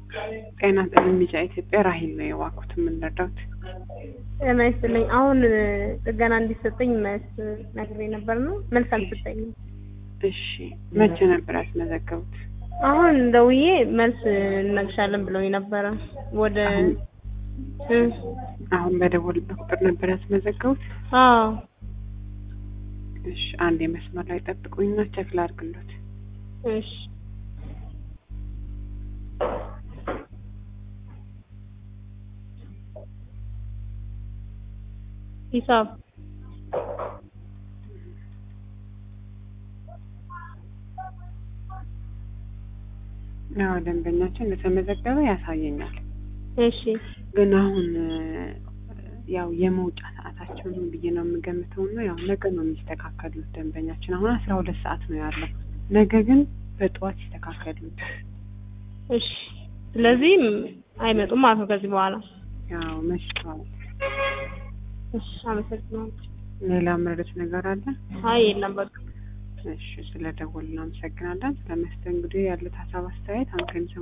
ጤና ይስጥልኝ ቢጫ ኢትዮጵያ ራሂል ነው የዋኩት የምንረዳት ጤና ይስጥልኝ። አሁን ጥገና እንዲሰጠኝ መልስ ነግሬ ነበር ነው መልስ አልሰጠኝም። እሺ መቼ ነበር ያስመዘገቡት? አሁን ደውዬ መልስ እነግርሻለን ብለውኝ ነበረ። ወደ እ አሁን በደወልበት ቁጥር ነበር ያስመዘገቡት? አዎ እሺ አንድ የመስመር ላይ ጠብቁኝና ቸክ ላድርግሎት። እሺ ሂሳብ ያው ደንበኛችን እንደተመዘገበ ያሳየኛል። እሺ ግን አሁን ያው የመውጫ ሰዓታቸው ነው ብዬ ነው የምገምተው እና ያው ነገ ነው የሚስተካከሉት ደንበኛችን አሁን አስራ ሁለት ሰዓት ነው ያለው። ነገ ግን በጠዋት ይስተካከሉት። እሺ ስለዚህ አይመጡም ማለት ነው ከዚህ በኋላ። ያው መሽቷል። እሺ አመሰግናለሁ። ሌላ መረዳት ነገር አለ? አይ የለም በቃ እሺ ስለ ደወልን እናመሰግናለን። ስለ መስተንግዶ ያሉት ሀሳብ አስተያየት አንተ